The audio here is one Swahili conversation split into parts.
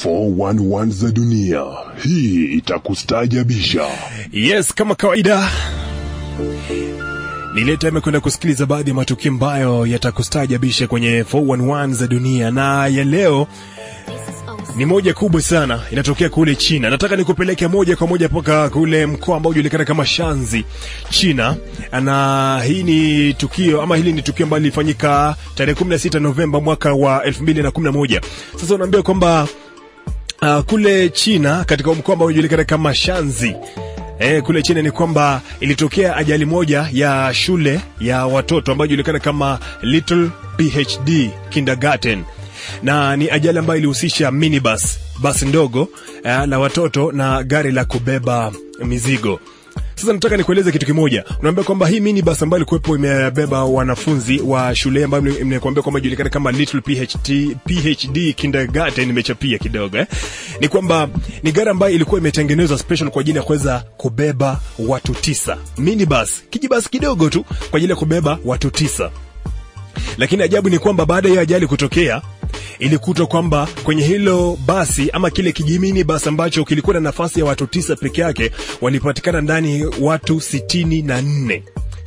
411 za dunia. Hii itakustajabisha. Yes, kama kawaida ni ile time kwenda kusikiliza baadhi ya matukio ambayo yatakustajabisha kwenye 411 za dunia, na ya leo ni moja kubwa sana, inatokea kule China. Nataka nikupeleke moja kwa moja mpaka kule mkoa ambao ujulikana kama Shanzi, China, na hii ni tukio ama hili ni tukio ambalo lilifanyika tarehe 16 Novemba mwaka wa 2011. Sasa unaambia kwamba uh, kule China katika mkoa ambao unajulikana kama Shanzi Eh, kule China ni kwamba ilitokea ajali moja ya shule ya watoto ambayo inajulikana kama Little PhD Kindergarten, na ni ajali ambayo ilihusisha minibus, basi ndogo eh, la watoto na gari la kubeba mizigo. Sasa nataka nikueleze kitu kimoja. Unaambia kwamba hii minibus ambayo ilikuwepo imebeba wanafunzi wa shule ambayo nimekuambia kwamba inajulikana kama Little PhD, PhD Kindergarten, nimechapia kidogo eh. Ni kwamba ni gari ambayo ilikuwa imetengenezwa special kwa ajili ya kuweza kubeba watu tisa. Minibus, kijibasi kidogo tu kwa ajili ya kubeba watu tisa. Lakini ajabu ni kwamba baada ya ajali kutokea ilikutwa kwamba kwenye hilo basi ama kile kijimini basi ambacho kilikuwa na nafasi ya watu tisa peke yake walipatikana ndani watu sitini na nne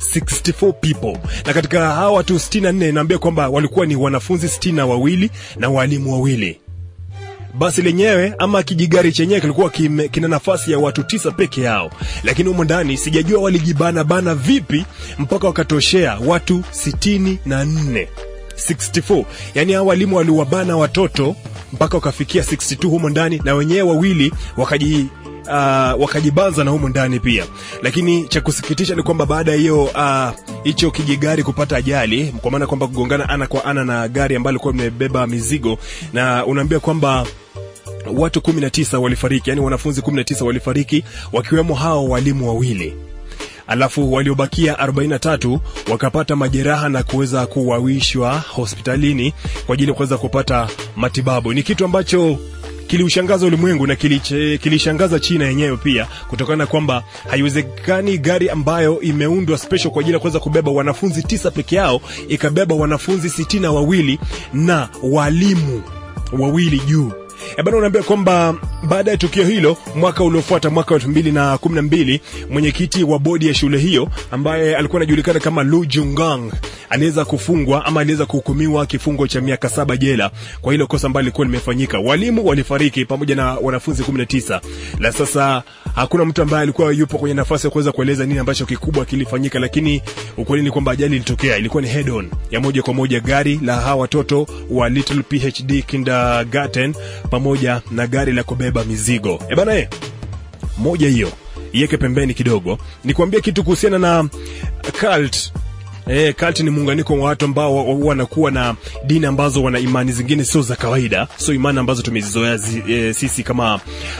64 people na katika hawa watu 64 naambia kwamba walikuwa ni wanafunzi sitini na wawili na walimu wawili basi lenyewe ama kijigari chenyewe kilikuwa kime, kina nafasi ya watu tisa peke yao, lakini humo ndani sijajua walijibana bana vipi mpaka wakatoshea watu sitini na nne 64 yani hao walimu waliwabana watoto mpaka wakafikia 62 humo ndani na wenyewe wawili wakaji uh, wakajibanza na humo ndani pia. Lakini cha kusikitisha ni kwamba baada ya hiyo hicho uh, kijigari kupata ajali, kwa maana kwamba kugongana ana kwa ana na gari ambalo lilikuwa limebeba mizigo, na unaambia kwamba watu 19 walifariki, yani wanafunzi 19 walifariki, wakiwemo hao walimu wawili alafu waliobakia 43 wakapata majeraha na kuweza kuwawishwa hospitalini kwa ajili ya kuweza kupata matibabu. Ni kitu ambacho kiliushangaza ulimwengu na kiliche, kilishangaza China yenyewe pia, kutokana na kwamba haiwezekani gari ambayo imeundwa special kwa ajili ya kuweza kubeba wanafunzi tisa peke yao ikabeba wanafunzi sitini na wawili na walimu wawili juu. E bana, unaambia kwamba baada ya tukio hilo, mwaka uliofuata, mwaka wa elfu mbili na kumi na mbili, mwenyekiti wa bodi ya shule hiyo ambaye alikuwa anajulikana kama Lu Jungang aliweza kufungwa ama aliweza kuhukumiwa kifungo cha miaka saba jela kwa hilo kosa ambalo lilikuwa limefanyika. Walimu walifariki pamoja na wanafunzi 19. La sasa hakuna mtu ambaye alikuwa yupo kwenye nafasi ya kuweza kueleza nini ambacho kikubwa kilifanyika, lakini ukweli ni kwamba ajali ilitokea, ilikuwa ni head on ya moja kwa moja gari la hawa watoto wa Little PhD Kindergarten pamoja na gari la kubeba mizigo. E bana, eh, moja hiyo iweke pembeni kidogo, nikwambie kitu kuhusiana na cult Eh, cult ni muunganiko wa watu ambao wanakuwa na dini ambazo wana imani zingine sio za kawaida, sio imani ambazo tumezizoea zi, e, sisi kama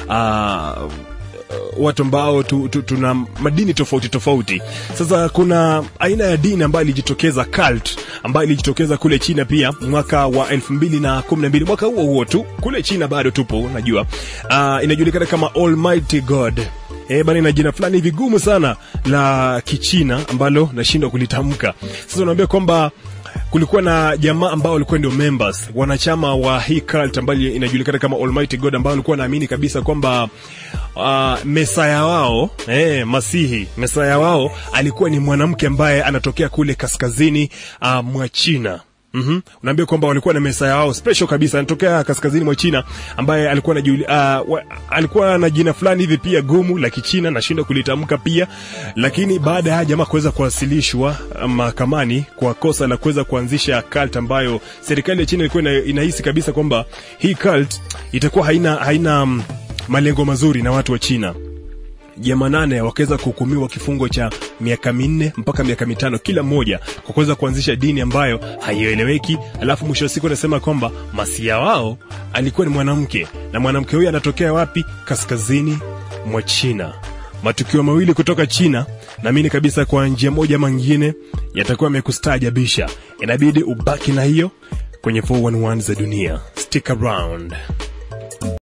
uh, watu ambao tu, tu, tuna madini tofauti tofauti. Sasa kuna aina ya dini ambayo ilijitokeza cult, ambayo ilijitokeza kule China pia mwaka wa elfu mbili na kumi na mbili mwaka huo huo tu kule China, bado tupo najua. Uh, inajulikana kama Almighty God. Eh, bana ina jina fulani vigumu sana la Kichina ambalo nashindwa kulitamka. Sasa unaambia kwamba kulikuwa na jamaa ambao walikuwa ndio members wanachama wa hii cult ambayo inajulikana kama Almighty God ambao walikuwa naamini kabisa kwamba uh, mesaya wao eh, Masihi mesaya wao alikuwa ni mwanamke ambaye anatokea kule kaskazini uh, mwa China. Mm-hmm. Unaambia kwamba walikuwa na mesaya wao special kabisa anatokea kaskazini mwa China ambaye alikuwa na juli, uh, wa, alikuwa na jina fulani hivi pia gumu la Kichina nashindwa kulitamka pia, lakini baada ya jamaa kuweza kuwasilishwa mahakamani kwa kosa la kuweza kuanzisha cult ambayo serikali ya China ilikuwa ina, inahisi kabisa kwamba hii cult itakuwa haina haina um, malengo mazuri na watu wa China jamaa nane wakaweza kuhukumiwa kifungo cha miaka minne mpaka miaka mitano kila mmoja kwa kuweza kuanzisha dini ambayo haieleweki. Alafu mwisho wa siku anasema kwamba masia wao alikuwa ni mwanamke, na mwanamke huyo anatokea wapi? Kaskazini mwa China. Matukio mawili kutoka China, naamini kabisa kwa njia moja ama nyingine yatakuwa yamekustaajabisha. Inabidi ubaki na hiyo kwenye 411 za dunia. Stick around.